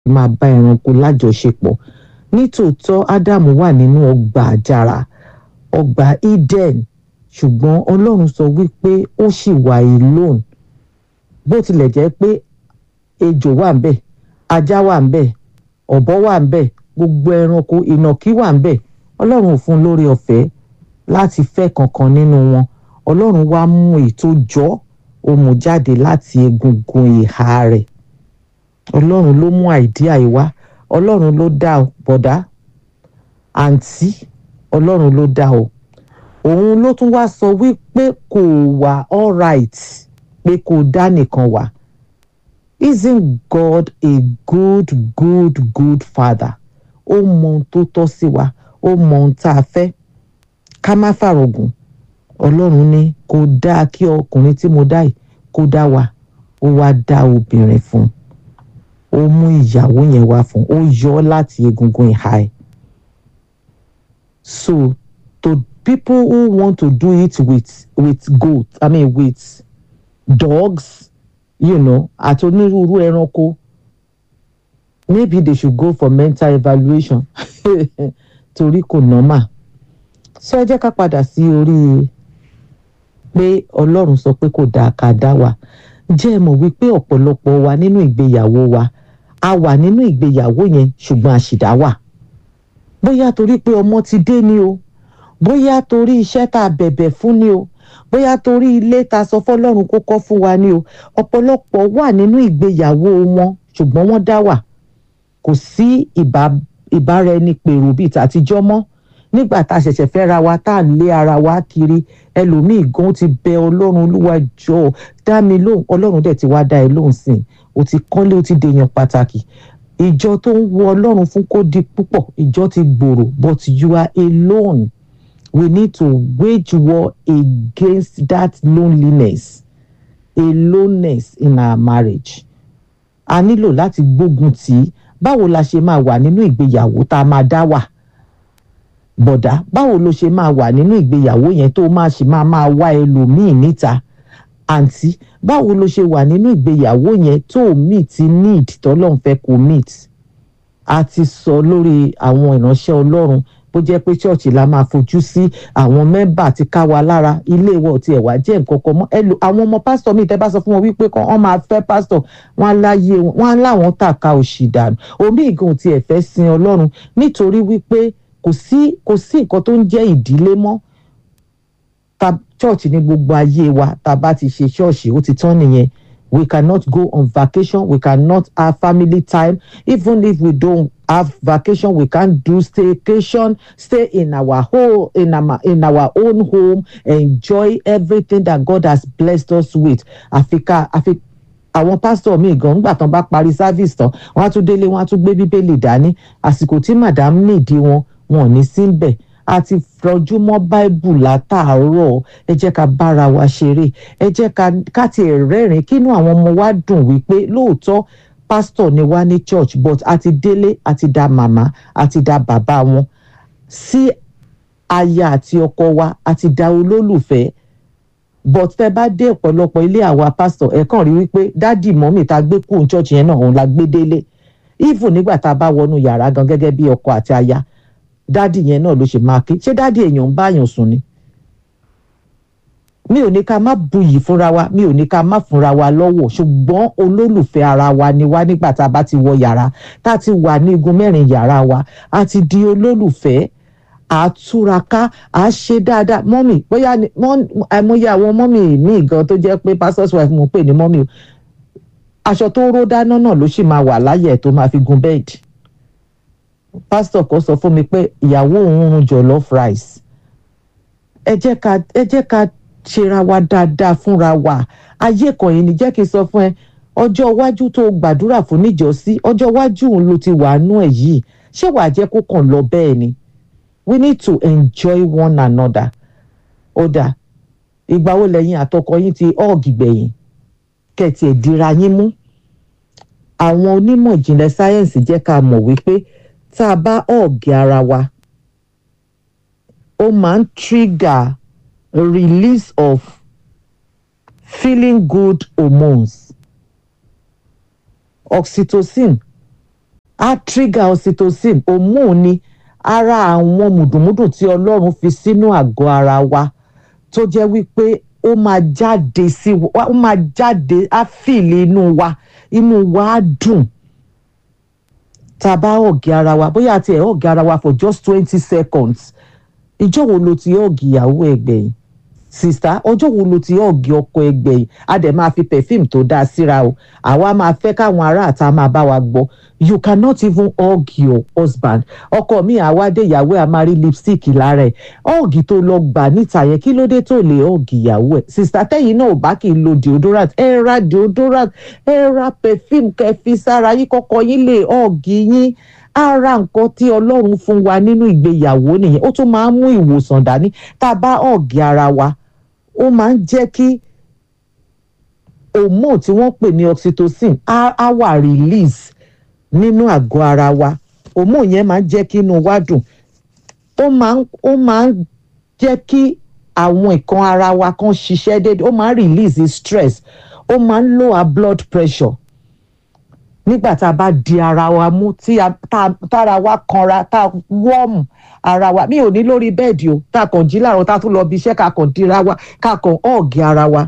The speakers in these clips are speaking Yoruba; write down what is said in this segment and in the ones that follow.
máa bá ẹranko lájọṣepọ̀ nítòótọ́ ádámù wà nínú ọgbà àjàrà ọgbà eden ṣùgbọ́n ọlọ́run sọ wípé ó ṣì wà alone bó tilẹ̀ jẹ́ pé ejò wà ńbẹ̀ ajá wà ńbẹ̀ ọ̀bọ wà ńbẹ̀ gbogbo ẹranko ìnàkí wà ńbẹ̀ ọlọ́run ò fún un lórí ọ̀fẹ́ láti fẹ́ kankan nínú wọn ọlọ́run wá mú ètò jọ́ ó mú jáde láti egungun ìhà rẹ̀ ọlọ́run ló mú àìdíà yìí wá ọlọ́run ló dá ọ bọ̀dá àǹtí ọlọ́run ló dá ọ òun ló tún wá sọ wípé kò wà alright pé kò dá nìkan wà isn't God a good good good father ó mọ ohun tó tọ́ sí wa ó mọ ohun tá a fẹ́ ká má fàrògùn ọlọ́run ní kò dáa kí ọkùnrin tí mo dá yìí kó dá wa ó wá dá obìnrin fún un ó mú ìyàwó yẹn wá fún un ó yọ ọ́ láti egungun ìhà ẹ̀ so to people who want to do it with with goat i mean with dogs you know àti onírúurú ẹranko maybe they should go for mental evaluation torí kò normal so ẹ jẹ́ ká padà sí orí pé ọlọ́run sọ pé kò dáa ká dá wa jẹ́ ẹ mọ̀ wípé ọ̀pọ̀lọpọ̀ wa nínú ìgbéyàwó wa a wà nínú ìgbéyàwó yẹn ṣùgbọ́n àṣìdá wà bóyá torí pé ọmọ ti dé ni o bóyá torí iṣẹ́ tá a bẹ̀bẹ̀ fún ni o bóyá torí ilé tá a sọ fọlọ́run kó kọ́ fún wa ni o ọ̀pọ̀lọpọ̀ wà nínú ìgbéyàwó wọn ṣùgbọ́n wọ́n dá wà kò sí ìbáraẹnipèrò bíi tàtijọ́ mọ́ nígbà tá a ṣẹ̀ṣẹ̀ fẹ́ ra wa tá à ń lé ara wa kiri ẹlòmíì gan ti bẹ ọlọ́run olúwa jọ dá mi lóhùn ọlọ́run dẹ̀ ti wá dá ẹ lóhùn sí i o ti kọ́lé o ti dèèyàn pàtàkì ìjọ tó ń wo ọlọ́run fún kó di púpọ̀ ìjọ ti gbòòrò but you are alone we need to wage war against that loneliness aloneness in our marriage a nílò láti gbógun tì í báwo la ṣe máa wà nínú ìgbéyàwó tá a máa dá wà bọ̀dá báwo ló ṣe máa wà nínú ìgbéyàwó yẹn tó máa ṣe máa máa wá ẹlòmíì níta àǹtí báwo ló ṣe wà nínú ìgbéyàwó yẹn tó meet need tọ́lọ́run fẹ́ kó meet a ti sọ lórí àwọn ìránṣẹ́ ọlọ́run bó jẹ́ pé ṣọ́ọ̀ṣì la máa fojú sí àwọn mẹ́mbà ti ká wa lára ilé ìwọ̀ tí ẹ̀ wá jẹ́ nǹkan kan mọ́ ẹlò àwọn ọmọ pásítọ̀ míì tẹ́ bá sọ fún wọn wípé kan wọ́n máa fẹ́ pásítọ̀ wọn á láyé wọn á láwọn tàka òṣì dànù omi ìgàn tí ẹ̀ fẹ́ sin ọlọ́run nítorí wípé kò sí kò sí nǹkan tó ń jẹ́ ìdílé mọ́ ta church ní gbogbo ayé wa tá a bá ti ṣe ṣọ́ọ̀ṣì ó ti tán nìyẹn we cannot go on vacation we cannot have family time even if we don't have vacation we can't do staycation stay in our whole in our in our own home enjoy everything that God has blessed us with àfikà àfi àwọn pásítọ̀ míì gan nígbà tán bá parí service tán wọ́n á tún délé wọ́n á tún gbé bíbélì dání àsìkò tí madam nídìí wọn wọn ò ní sí ń bẹ̀ a ti rọjú mọ́ báìbù látàárọ̀ ẹ jẹ́ ká bára wa ṣeré ẹ jẹ́ ká tiẹ̀ rẹ́rìn-ín kínú àwọn ọmọ wa dùn wípé lóòótọ́ pásítọ̀ ni wá ní church but a ti délé a ti da màmá a ti da bàbá wọn sí aya àti ọkọ wa a ti da olólùfẹ́ but tẹ bá dé ọ̀pọ̀lọpọ̀ ilé àwa pásítọ̀ ẹ kàn rí wípé dádì mọ́mì tá a gbé kúrò church yẹn náà òun la gbé délé even nígbà tá a bá wọnú yàrá gan gẹ́gẹ́ bí ọkọ àti aya dádì yẹn náà ló ṣe máa ké ṣé dádì èèyàn ń báyàn sùn ni mi ò ní ká má buyì fúnra wa mi ò ní ká má fúnra wa lọ́wọ́ ṣùgbọ́n olólùfẹ́ ara wa ni wá nígbà tá a bá ti wọ yàrá tá a ti wà ní igun mẹ́rin yàrá wa a ti di olólùfẹ́ àtúraká à ṣe dáadáa mọ́mì bóyá àìmọye àwọn mọ́mì míì gan tó jẹ́ pé pastor's wife mo pè ní mọ́mì o aṣọ tó ró dáná náà ló sì máa wà láyé ẹ̀ tó máa fi gun bẹ́ẹ̀dì pásítọ̀ kan sọ fún mi pé ìyàwó òun ń jollof rice ẹ jẹ́ ká ẹ jẹ́ ká ṣera wa dáadáa fúnra wa ayé kan yìí ni jẹ́ kí n sọ fún ẹ ọjọ́ iwájú tó gbàdúrà fún níjọ́sí ọjọ́ iwájú òun ló ti wà nú ẹ̀ yìí ṣé wàá jẹ́ kó kàn lọ bẹ́ẹ̀ ni we need to enjoy one another ó dà ìgbà wo lẹ́yìn àtọkọ yín ti ọ́ọ̀gì gbẹ̀yìn kẹ̀tì ẹ̀ dira yín mú àwọn onímọ̀ ìjìnlẹ̀ sáyẹ́ǹsì jẹ́ ká mọ̀ wípé tá a bá ọ̀gì ara wa ó máa ń trigger release of feeling good hormones oxytocin á trigger oxytocin hormone ni ara àwọn mùdùmùdù tí ọlọ́run fi sínú àgọ́ ara wa tó jẹ́ wípé ó máa jáde sí wa ó máa jáde á fìlì inú wa inú wa á dùn tá a bá ọ̀gì ara wa bóyá àti ẹ̀ ọ̀gì ara wa for just twenty seconds ìjọ́ wo lo ti ọ̀gì ìyàwó ẹgbẹ̀yìn sista ọjọ́ wo lo ti ọ̀gì ọkọ ẹgbẹ̀yìn a dẹ̀ máa fi perfume tó dáa síra o àwa máa fẹ́ káwọn ará àta máa bá wa gbọ́ you cannot even hug your husband ọkọ mi àwádé ìyàwó ẹ̀ a máa rí lipstick lára ẹ̀ ọ̀gì tó lọ gbà níta yẹn kí ló dé tó lè ọ̀gì ìyàwó ẹ̀ sista tẹ́yìn náà ò bá kì í lo deodorant ẹ ra deodorant ẹ ra perfume kẹfì sára yín kọ́kọ́ yín lè ọ̀gì yín ara nǹkan tí ọlọ́run fún wa nínú ìgbéyàwó nìyẹn ó tún máa ń mú ìwòsàn dání tá a bá ọ̀gì ara wa ó máa ń jẹ́ kí hormone tí wọ́n pè ní oxytocin á á wà release nínú àgọ́ ara wa hormone yẹn máa ń jẹ́ kí inú wa dùn ó máa ń ó máa ń jẹ́ kí àwọn nǹkan ara wa kan ṣiṣẹ́ déédéé ó máa ń release stress ó máa ń lower blood pressure nígbà tá a bá di ara wa mú tí a tá tára wa kanra tá a wọ́ọ̀mù ara wa mi ò ní lórí bẹ́ẹ̀dì o tá a kàn jí láàárọ̀ tá a tún lọ bí iṣẹ́ ká kàn dira wa ká kàn ọ̀gì ara wa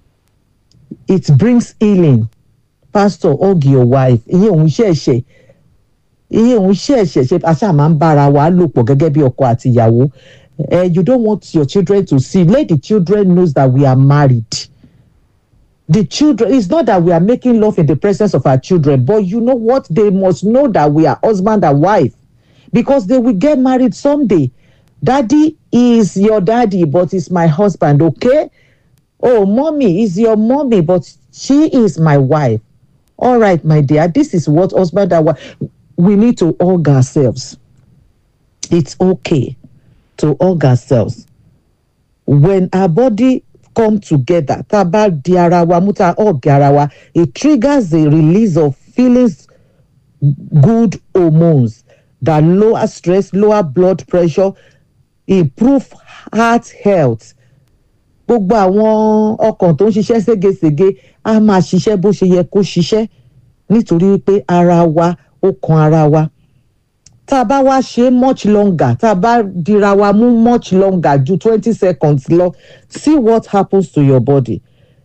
it brings healing pastor hug your wife ìyẹn òun ṣẹ̀ṣẹ̀ ìyẹn òun ṣẹ̀ṣẹ̀ ṣe àṣà máa ń bára wa lò pọ̀ gẹ́gẹ́ bí ọkọ àti ìyàwó uh, you don't want your children to see let the children knows that we are married the children it's not that we are making love in the presence of our children but you know what they must know that we are husband and wife because they will get married someday daddy is your daddy but is my husband okay oh mommy is your mommy but she is my wife all right my dear this is what husband and wife we need to hug ourselves it's okay to hug ourselves when our body come together tá a bá di ara wa mú tá a hug ara wa it triggers the release of feelings good hormones that lower stress lower blood pressure improve heart health gbogbo àwọn ọkàn tó ń ṣiṣẹ́ ségesège á máa ṣiṣẹ́ bó ṣe yẹ kó ṣiṣẹ́ nítorí pé ara wa ó kan ara wa tá a bá wá ṣe much longer tá a bá dira wa mú much longer ju twenty seconds lọ see what happens to your body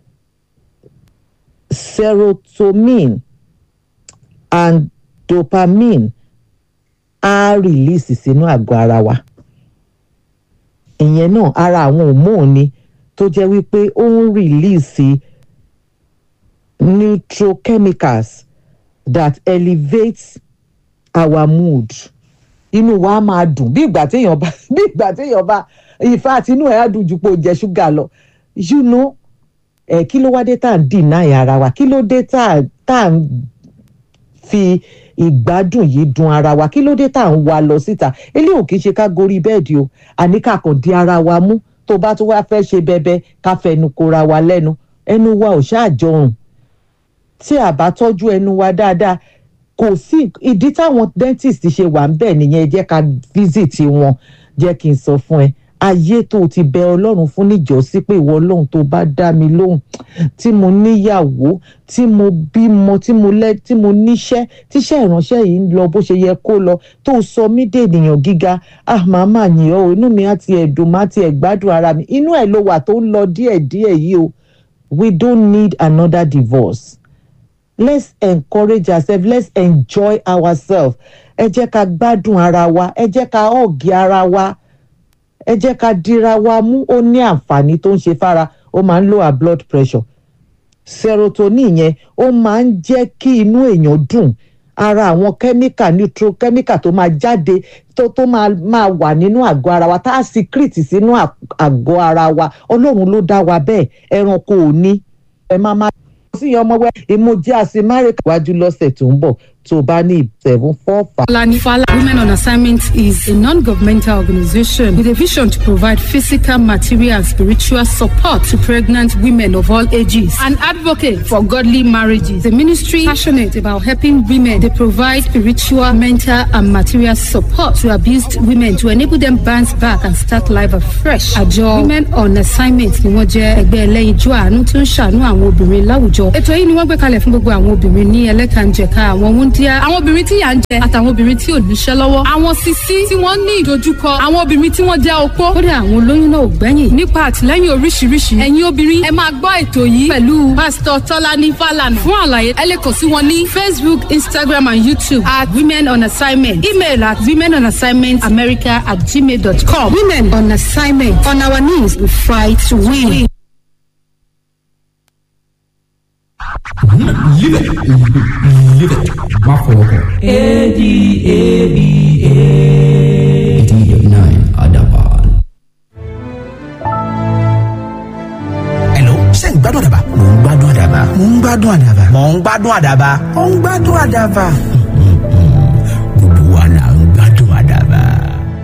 serotonin and dopamine á release sínú àgọ́ ara wa ìyẹn náà ara àwọn hormone ni tó jẹ́ wípé ó ń release neurochemicals that elevates our mood inú wa máa dùn bí ìgbà téèyàn bá bí ìgbà téèyàn bá ìfà àti inú ẹ̀ á dùn ju pé ó jẹ ṣúgà lọ you know ẹ̀ kí ló wá dé tá à ń deny ara wa kí ló dé tá à ń fi ìgbádùn yìí dùn ara wa kí ló dé tá à ń wa lọ síta eléyìí ò kì í ṣe ká gorí bẹ́ẹ̀dì o àní ká kàn di ara wa mú tó bá tún wá fẹ́ ṣe bẹbẹ ká fẹnu kora wa lẹ́nu ẹnu wa ò ṣáàjọrùn tí a bá tọ́jú ẹnu wa dáadáa kò sí ìdí táwọn dentist ṣe wà ń bẹ̀ nìyẹn jẹ́ ká visit wọn jẹ́ kí n sọ fún ẹ ayé tó o ti bẹ ọlọ́run fún níjọ́sí pé ìwọ ọlọ́run tó bá dá mi lóhùn tí mo níyàwó tí mo bímọ tí mo lẹ tí mo níṣẹ́ tíṣẹ́ ìránṣẹ́ yìí ń lọ bó ṣe yẹ kó lọ tó sọ mí dènìyàn gíga ah màá mà yìn ọ́ inú mi á ti ẹ̀dùn má ti ẹ̀ gbádùn ara mi inú ẹ̀ ló wà tó ń lọ díẹ̀díẹ̀ yìí o we don't need another divorce let's encourage ourselves let's enjoy ourselves ẹ jẹ́ ká gbádùn ara wa ẹ jẹ́ ká ọ̀gì ara wa ẹ jẹ́ ká dira wa mú ó ní àǹfààní tó ń ṣe fára ó máa ń lower blood pressure serotonin yẹn ó máa ń jẹ́ kí inú èèyàn dùn ara àwọn kẹ́míkà neurochemical tó máa jáde tó tó máa máa wà nínú àgọ́ ara wa tá a secrete sínú àgọ́ ara wa ọlọ́run ló dá wa bẹ́ẹ̀ ẹranko ò ní ẹ máa máa sí ọmọ wẹ ìmújẹ àṣemárè wájú lọ́sẹ̀ tó ń bọ̀ tó bá ní seven four five. Falani Fala Women on Assignment is a non-governmental organization with a vision to provide physical, material, and spiritual support to pregnant women of all ages. An advocate for godly marriages. The ministry passionate about helping women. They provide spiritual, mental, and material support to abused women to enable them bounce back and start life afresh. Àjọ Women on Assignment ni wọ́n jẹ́ ẹgbẹ́ ẹlẹ́yinjú àánú tó ń ṣàánú àwọn obìnrin láwùjọ. Ètò yìí ni wọ́n gbé kalẹ̀ fún gbogbo àwọn obìnrin ní ẹlẹ́kànjẹ̀ka àwọn wúndí wúndíá àwọn obìnrin tí yà ń jẹ àtàwọn obìnrin tí ò níṣẹ́ lọ́wọ́ àwọn sisi tí wọ́n ní ìdojúkọ àwọn obìnrin tí wọ́n jẹ́ opó kódà àwọn olóyún náà ò gbẹ́yìn nípa àtìlẹ́yìn oríṣiríṣi ẹ̀yin obìnrin ẹ máa gbọ́ ètò yìí pẹ̀lú pásítọ̀ tọ́lání fàlànà fún àlàyé ẹ lè kàn sí wọn ní facebook instagram and youtube at women on assignment email at women on assignment america at gmail dot com women on assignment on our knees we fight to win. Live it. Live it. Má fọwọ́ kàn. A-D-A-B-A. eighty nine Adaban. Hello, ṣé ń gbádùn àdàbà? Mò ń gbádùn àdàbà. Mò ń gbádùn àdàbà. Mò ń gbádùn àdàbà. Mò ń gbádùn àdàbà.